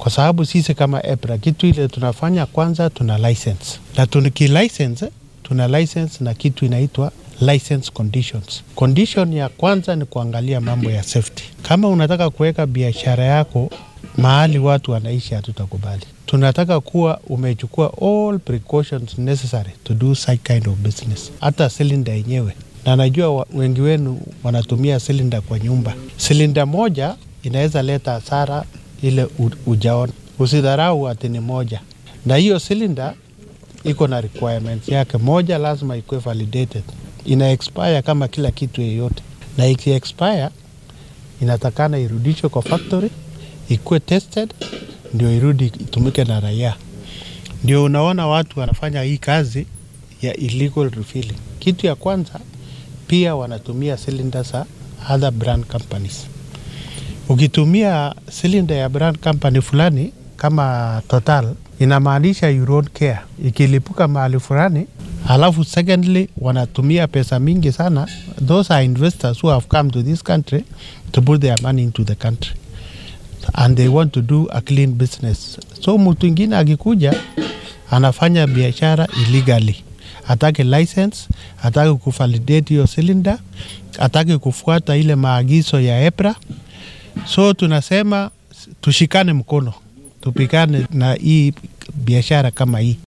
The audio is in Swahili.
kwa sababu sisi kama EPRA kitu ile tunafanya kwanza, tuna license na tukilicense, tuna license na kitu inaitwa license conditions. Condition ya kwanza ni kuangalia mambo ya safety. Kama unataka kuweka biashara yako mahali watu wanaishi, hatutakubali. Tunataka kuwa umechukua all precautions necessary to do such kind of business, hata silinda yenyewe. Na najua wengi wenu wanatumia silinda kwa nyumba. Silinda moja inaweza leta hasara ile ujaona. Usidharau ati ni moja, na hiyo silinda iko na requirements yake. Moja lazima ikuwe validated, ina expire kama kila kitu yeyote, na iki expire inatakana irudishwe kwa factory ikuwe tested ndio irudi itumike na raia. Ndio unaona watu wanafanya hii kazi ya illegal refilling. Kitu ya kwanza pia wanatumia cylinders za other brand companies. Ukitumia cylinder ya brand company fulani kama Total, inamaanisha you don't care. Ikilipuka mahali fulani, alafu secondly wanatumia pesa mingi sana. Those are investors who have come to this country to put their money into the country and they want to do a clean business. So mtu ingine akikuja anafanya biashara illegally, atake license, atake kuvalidate hiyo cylinder, atake kufuata ile maagizo ya EPRA. So tunasema tushikane mkono, tupigane na hii biashara kama hii.